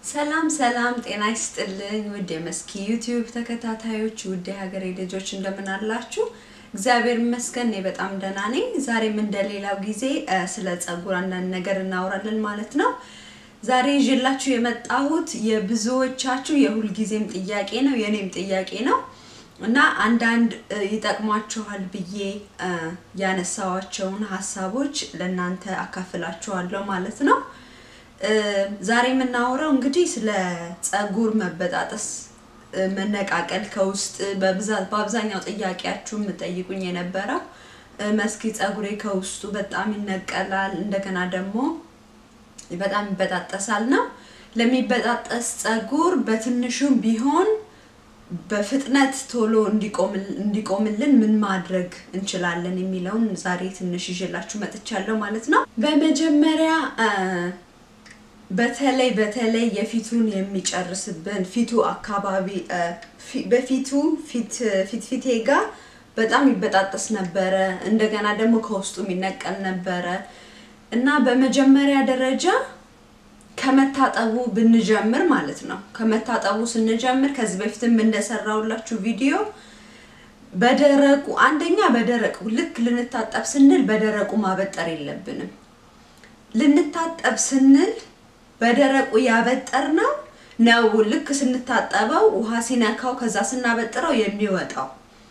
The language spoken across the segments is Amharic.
ሰላም ሰላም፣ ጤና ይስጥልኝ ውድ የመስኪ ዩቲዩብ ተከታታዮች፣ ውድ የሀገሬ ልጆች እንደምን አላችሁ? እግዚአብሔር ይመስገን እኔ በጣም ደህና ነኝ። ዛሬም እንደሌላው ጊዜ ስለ ጸጉር አንዳንድ ነገር እናወራለን ማለት ነው። ዛሬ ይዤላችሁ የመጣሁት የብዙዎቻችሁ የሁልጊዜም ጥያቄ ነው፣ የኔም ጥያቄ ነው እና አንዳንድ ይጠቅሟችኋል ብዬ ያነሳዋቸውን ሀሳቦች ለእናንተ አካፍላችኋለሁ ማለት ነው። ዛሬ የምናወራው እንግዲህ ስለ ጸጉር መበጣጠስ፣ መነቃቀል ከውስጥ በብዛት በአብዛኛው ጥያቄያችሁ የምጠይቁኝ የነበረው መስኪ ጸጉሬ ከውስጡ በጣም ይነቀላል፣ እንደገና ደግሞ በጣም ይበጣጠሳል ነው። ለሚበጣጠስ ጸጉር በትንሹም ቢሆን በፍጥነት ቶሎ እንዲቆምልን ምን ማድረግ እንችላለን የሚለውን ዛሬ ትንሽ ይዤላችሁ መጥቻለሁ ማለት ነው። በመጀመሪያ በተለይ በተለይ የፊቱን የሚጨርስብን ፊቱ አካባቢ በፊቱ ፊት ፊቴ ጋር በጣም ይበጣጠስ ነበረ። እንደገና ደግሞ ከውስጡ የሚነቀል ነበረ እና በመጀመሪያ ደረጃ ከመታጠቡ ብንጀምር ማለት ነው። ከመታጠቡ ስንጀምር ከዚህ በፊትም እንደሰራውላችሁ ቪዲዮ በደረቁ አንደኛ በደረቁ ልክ ልንታጠብ ስንል በደረቁ ማበጠር የለብንም። ልንታጠብ ስንል በደረቁ ያበጠር ነው ነው ልክ ስንታጠበው ውሃ ሲነካው ከዛ ስናበጥረው የሚወጣው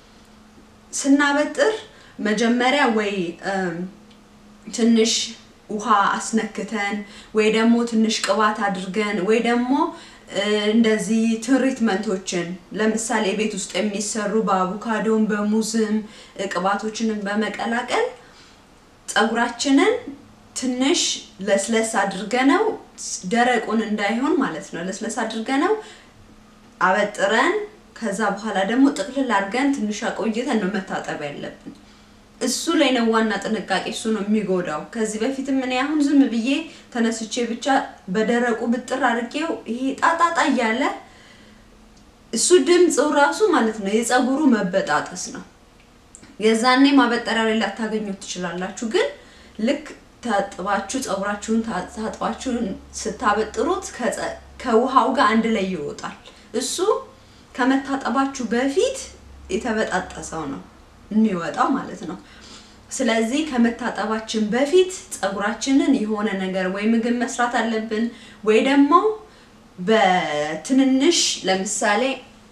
ስናበጥር መጀመሪያ ወይ ትንሽ ውሃ አስነክተን ወይ ደግሞ ትንሽ ቅባት አድርገን ወይ ደግሞ እንደዚህ ትሪትመንቶችን ለምሳሌ ቤት ውስጥ የሚሰሩ በአቮካዶን በሙዝም ቅባቶችንን በመቀላቀል ፀጉራችንን ትንሽ ለስለስ አድርገነው ደረቁን እንዳይሆን ማለት ነው። ለስለስ አድርገነው አበጥረን ከዛ በኋላ ደግሞ ጥቅልል አድርገን ትንሽ አቆይተን ነው መታጠብ ያለብን። እሱ ላይ ነው ዋና ጥንቃቄ፣ እሱ ነው የሚጎዳው። ከዚህ በፊትም እኔ አሁን ዝም ብዬ ተነስቼ ብቻ በደረቁ ብጥር አድርጌው ይሄ ጣጣጣ እያለ እሱ ድምፁ ራሱ ማለት ነው የፀጉሩ መበጣጠስ ነው። የዛኔ ማበጠሪያ ላይ ላታገኙት ትችላላችሁ። ግን ልክ ታጥባችሁ ፀጉራችሁን ታጥባችሁ ስታበጥሩት ከውሃው ጋር አንድ ላይ ይወጣል። እሱ ከመታጠባችሁ በፊት የተበጣጠሰው ነው የሚወጣው ማለት ነው። ስለዚህ ከመታጠባችን በፊት ፀጉራችንን የሆነ ነገር ወይ ምግብ መስራት አለብን ወይ ደግሞ በትንንሽ ለምሳሌ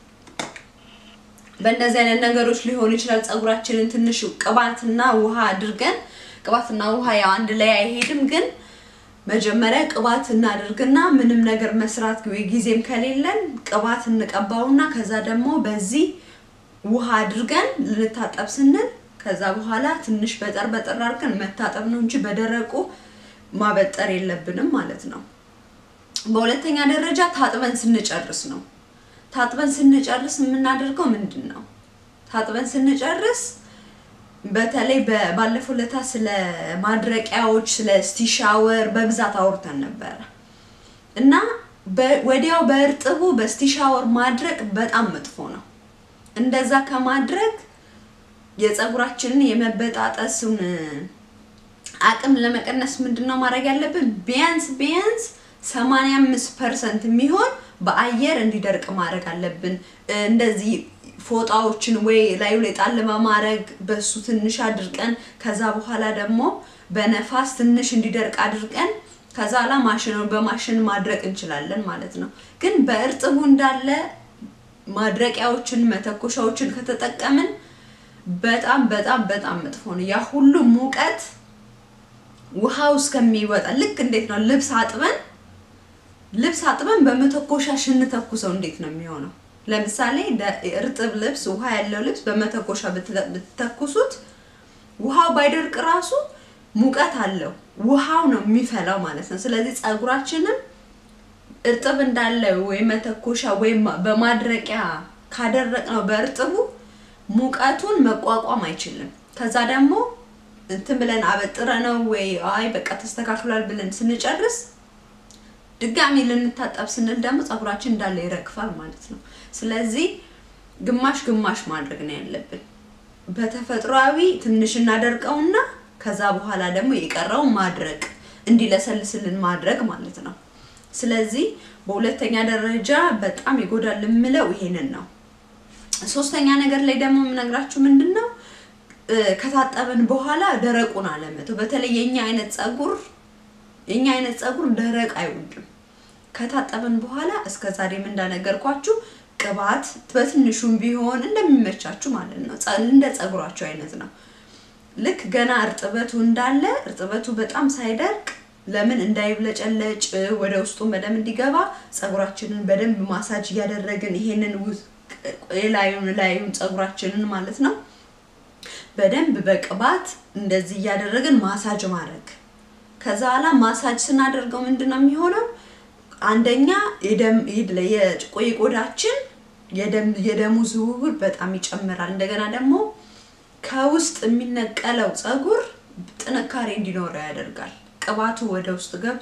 በእንደዚህ አይነት ነገሮች ሊሆን ይችላል። ፀጉራችንን ትንሽ ቅባትና ውሃ አድርገን ቅባትና ውሃ ያው አንድ ላይ አይሄድም፣ ግን መጀመሪያ ቅባት እናድርግና ምንም ነገር መስራት ወይ ጊዜም ከሌለን ቅባት እንቀባውና ከዛ ደግሞ በዚህ ውሃ አድርገን ልንታጠብ ስንል ከዛ በኋላ ትንሽ በጠር በጠር አድርገን መታጠብ ነው እንጂ በደረቁ ማበጠር የለብንም ማለት ነው። በሁለተኛ ደረጃ ታጥበን ስንጨርስ ነው። ታጥበን ስንጨርስ የምናደርገው ምንድን ነው? ታጥበን ስንጨርስ በተለይ ባለፈው ለታ ስለ ማድረቂያዎች ስለ ስቲሻወር በብዛት አውርተን ነበረ እና ወዲያው በእርጥቡ በስቲሻወር ማድረቅ በጣም መጥፎ ነው። እንደዛ ከማድረግ የፀጉራችንን የመበጣጠሱን አቅም ለመቀነስ ምንድነው ማድረግ ያለብን? ቢያንስ ቢያንስ 85 ፐርሰንት የሚሆን በአየር እንዲደርቅ ማድረግ አለብን። እንደዚህ ፎጣዎችን ወይ ላዩ ላይ ጣል በማድረግ በሱ ትንሽ አድርቀን ከዛ በኋላ ደግሞ በነፋስ ትንሽ እንዲደርቅ አድርቀን ከዛ ላ ማሽኑን በማሽን ማድረቅ እንችላለን ማለት ነው። ግን በእርጥቡ እንዳለ ማድረቂያዎችን መተኮሻዎችን ከተጠቀምን በጣም በጣም በጣም መጥፎ ነው። ያ ሁሉ ሙቀት ውሃው እስከሚወጣ ልክ እንዴት ነው ልብስ አጥበን ልብስ አጥበን በመተኮሻ ሽንተኩሰው እንዴት ነው የሚሆነው? ለምሳሌ እርጥብ ልብስ ውሃ ያለው ልብስ በመተኮሻ ብትተኩሱት ውሃው ባይደርቅ ራሱ ሙቀት አለው። ውሃው ነው የሚፈላው ማለት ነው። ስለዚህ ፀጉራችንም እርጥብ እንዳለ ወይ መተኮሻ ወይም በማድረቂያ ካደረቅ ነው በእርጥቡ ሙቀቱን መቋቋም አይችልም። ከዛ ደግሞ እንትን ብለን አበጥረ ነው ወይ አይ በቃ ተስተካክሏል ብለን ስንጨርስ ድጋሚ ልንታጠብ ስንል ደግሞ ፀጉራችን እንዳለ ይረግፋል ማለት ነው። ስለዚህ ግማሽ ግማሽ ማድረግ ነው ያለብን። በተፈጥሯዊ ትንሽ እናደርቀውና ከዛ በኋላ ደግሞ የቀረው ማድረቅ እንዲለሰልስልን ማድረግ ማለት ነው። ስለዚህ በሁለተኛ ደረጃ በጣም ይጎዳል የምለው ይሄንን ነው። ሶስተኛ ነገር ላይ ደግሞ የምነግራችሁ ምንድን ነው ከታጠብን በኋላ ደረቁን አለመተው። በተለይ የኛ አይነት ጸጉር የኛ አይነት ጸጉር ደረቅ አይወድም። ከታጠብን በኋላ እስከ ዛሬም እንዳነገርኳችሁ ቅባት በትንሹም ቢሆን እንደሚመቻችሁ ማለት ነው። እንደ ጸጉራችሁ አይነት ነው። ልክ ገና እርጥበቱ እንዳለ እርጥበቱ በጣም ሳይደርቅ ለምን እንዳይብለጨለጭ ወደ ውስጡ በደንብ እንዲገባ ጸጉራችንን በደንብ ማሳጅ እያደረግን ይሄንን ላዩን ላዩን ጸጉራችንን ማለት ነው በደንብ በቅባት እንደዚህ እያደረግን ማሳጅ ማድረግ። ከዛ በኋላ ማሳጅ ስናደርገው ምንድን ነው የሚሆነው? አንደኛ የደም የቆዳችን የደሙ ዝውውር በጣም ይጨምራል። እንደገና ደግሞ ከውስጥ የሚነቀለው ጸጉር ጥንካሬ እንዲኖረው ያደርጋል። ቅባቱ ወደ ውስጥ ገብቶ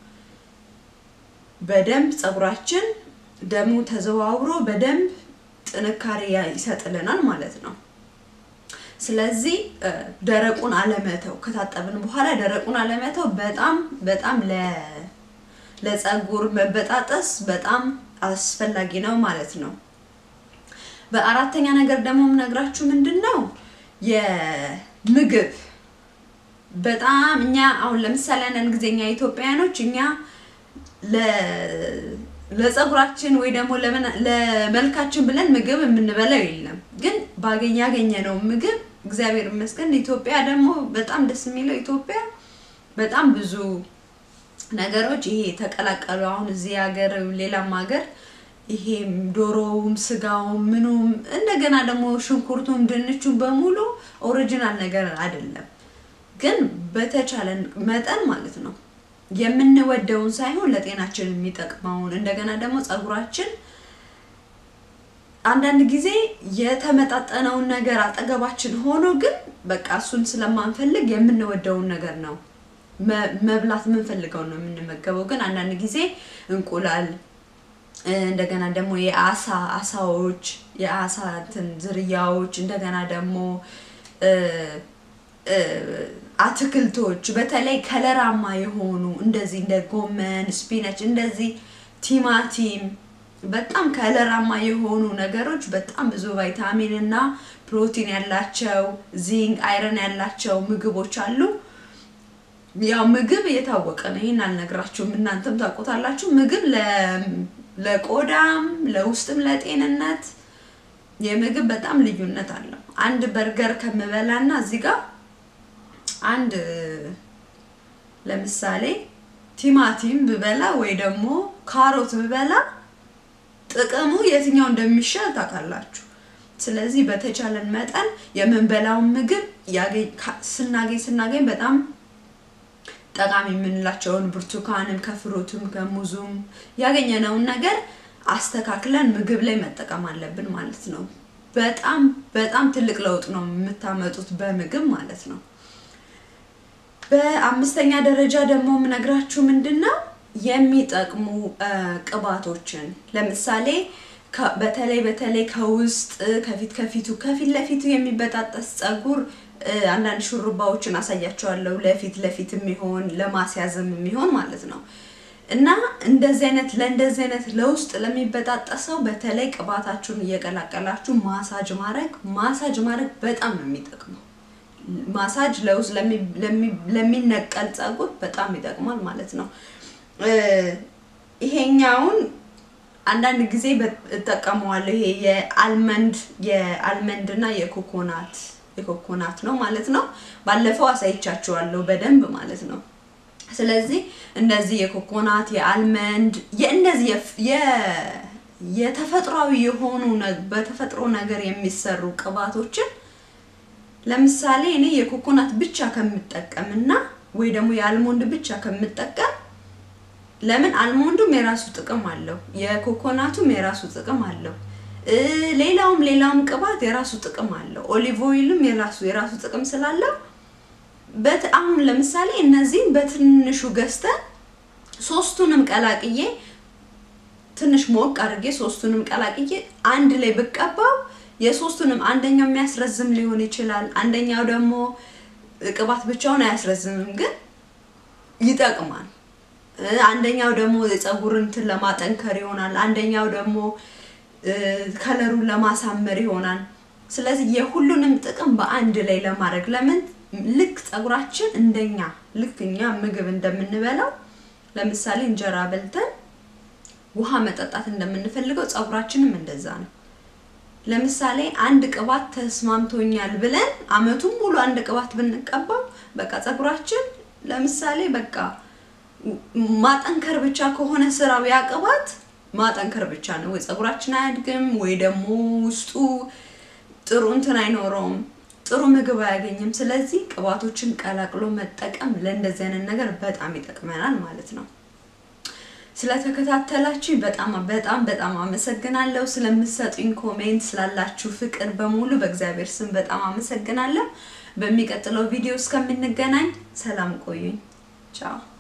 በደንብ ጸጉራችን ደሙ ተዘዋውሮ በደንብ ጥንካሬ ይሰጥልናል ማለት ነው። ስለዚህ ደረቁን አለመተው ከታጠብን በኋላ ደረቁን አለመተው በጣም በጣም ለጸጉር መበጣጠስ በጣም አስፈላጊ ነው ማለት ነው። በአራተኛ ነገር ደግሞ የምነግራችሁ ምንድን ነው የምግብ በጣም እኛ አሁን ለምሳሌ አንዳንድ ጊዜ እኛ ኢትዮጵያውያኖች እኛ ለጸጉራችን ወይ ደግሞ ለመልካችን ብለን ምግብ የምንበላው የለም። ግን ባገኝ ያገኘነው ምግብ እግዚአብሔር ይመስገን። ኢትዮጵያ ደግሞ በጣም ደስ የሚለው ኢትዮጵያ በጣም ብዙ ነገሮች ይሄ ተቀላቀሉ። አሁን እዚህ ሀገር ሌላም ሀገር ይሄ ዶሮውም ስጋውም ምኑም እንደገና ደግሞ ሽንኩርቱም ድንቹም በሙሉ ኦሪጂናል ነገር አይደለም። ግን በተቻለን መጠን ማለት ነው የምንወደውን ሳይሆን ለጤናችን የሚጠቅመውን እንደገና ደግሞ ጸጉራችን አንዳንድ ጊዜ የተመጣጠነውን ነገር አጠገባችን ሆኖ ግን በቃ እሱን ስለማንፈልግ የምንወደውን ነገር ነው መብላት የምንፈልገውን ነው የምንመገበው። ግን አንዳንድ ጊዜ እንቁላል እንደገና ደግሞ የአሳ አሳዎች የአሳ እንትን ዝርያዎች እንደገና ደግሞ አትክልቶች በተለይ ከለራማ የሆኑ እንደዚህ እንደ ጎመን፣ ስፒነች፣ እንደዚህ ቲማቲም በጣም ከለራማ የሆኑ ነገሮች በጣም ብዙ ቫይታሚን እና ፕሮቲን ያላቸው ዚንክ፣ አይረን ያላቸው ምግቦች አሉ። ያው ምግብ የታወቀ ነው። ይህን አልነግራችሁም፣ እናንተም ታውቁታላችሁ። ምግብ ለቆዳም ለውስጥም ለጤንነት የምግብ በጣም ልዩነት አለው። አንድ በርገር ከምበላና እዚህ ጋር አንድ ለምሳሌ ቲማቲም ብበላ ወይ ደግሞ ካሮት ብበላ ጥቅሙ የትኛው እንደሚሻል ታውቃላችሁ። ስለዚህ በተቻለን መጠን የምንበላውን ምግብ ስናገኝ ስናገኝ በጣም ጠቃሚ የምንላቸውን ብርቱካንም ከፍሩትም ከሙዙም ያገኘነውን ነገር አስተካክለን ምግብ ላይ መጠቀም አለብን ማለት ነው። በጣም በጣም ትልቅ ለውጥ ነው የምታመጡት በምግብ ማለት ነው። በአምስተኛ ደረጃ ደግሞ የምነግራችሁ ምንድን ነው የሚጠቅሙ ቅባቶችን ለምሳሌ በተለይ በተለይ ከውስጥ ከፊት ከፊቱ ከፊት ለፊቱ የሚበጣጠስ ጸጉር አንዳንድ ሹሩባዎችን አሳያቸዋለሁ። ለፊት ለፊት የሚሆን ለማስያዝም የሚሆን ማለት ነው። እና እንደዚህ አይነት ለእንደዚህ አይነት ለውስጥ ለሚበጣጠሰው በተለይ ቅባታችሁን እየቀላቀላችሁ ማሳጅ ማድረግ ማሳጅ ማድረግ በጣም ነው የሚጠቅመው። ማሳጅ ለውስጥ ለሚነቀል ጸጉር በጣም ይጠቅማል ማለት ነው። ይሄኛውን አንዳንድ ጊዜ እጠቀመዋለሁ። ይሄ የአልመንድ የአልመንድ እና የኮኮናት የኮኮናት ነው ማለት ነው። ባለፈው አሳይቻችኋለሁ በደንብ ማለት ነው። ስለዚህ እንደዚህ የኮኮናት የአልመንድ የእነዚህ የተፈጥሯዊ የሆኑ በተፈጥሮ ነገር የሚሰሩ ቅባቶችን ለምሳሌ እኔ የኮኮናት ብቻ ከምጠቀምና ወይ ደግሞ የአልሞንድ ብቻ ከምጠቀም ለምን አልሞንዱም የራሱ ጥቅም አለው፣ የኮኮናቱም የራሱ ጥቅም አለው። ሌላውም ሌላውም ቅባት የራሱ ጥቅም አለው። ኦሊቭ ኦይልም የራሱ የራሱ ጥቅም ስላለው አሁን ለምሳሌ እነዚህን በትንሹ ገዝተን ሶስቱንም ቀላቅዬ ትንሽ ሞቅ አድርጌ ሶስቱንም ቀላቅዬ አንድ ላይ ብቀባው የሶስቱንም አንደኛው የሚያስረዝም ሊሆን ይችላል። አንደኛው ደግሞ ቅባት ብቻውን አያስረዝምም፣ ግን ይጠቅማል። አንደኛው ደግሞ የፀጉር እንትን ለማጠንከር ይሆናል። አንደኛው ደግሞ ከለሩን ለማሳመር ይሆናል። ስለዚህ የሁሉንም ጥቅም በአንድ ላይ ለማድረግ ለምን ልክ ፀጉራችን እንደኛ ልክ እኛ ምግብ እንደምንበላው ለምሳሌ እንጀራ በልተን ውሃ መጠጣት እንደምንፈልገው ፀጉራችንም እንደዛ ነው። ለምሳሌ አንድ ቅባት ተስማምቶኛል ብለን አመቱን ሙሉ አንድ ቅባት ብንቀባው በቃ ፀጉራችን ለምሳሌ በቃ ማጠንከር ብቻ ከሆነ ስራው ያ ቅባት ማጠንከር ብቻ ነው። ወይ ፀጉራችን አያድግም፣ ወይ ደግሞ ውስጡ ጥሩ እንትን አይኖረውም፣ ጥሩ ምግብ አያገኝም። ስለዚህ ቅባቶችን ቀላቅሎ መጠቀም ለእንደዚህ አይነት ነገር በጣም ይጠቅመናል ማለት ነው። ስለተከታተላችሁ በጣም በጣም በጣም አመሰግናለሁ። ስለምትሰጡኝ ኮሜንት፣ ስላላችሁ ፍቅር በሙሉ በእግዚአብሔር ስም በጣም አመሰግናለሁ። በሚቀጥለው ቪዲዮ እስከምንገናኝ ሰላም ቆዩኝ። ቻው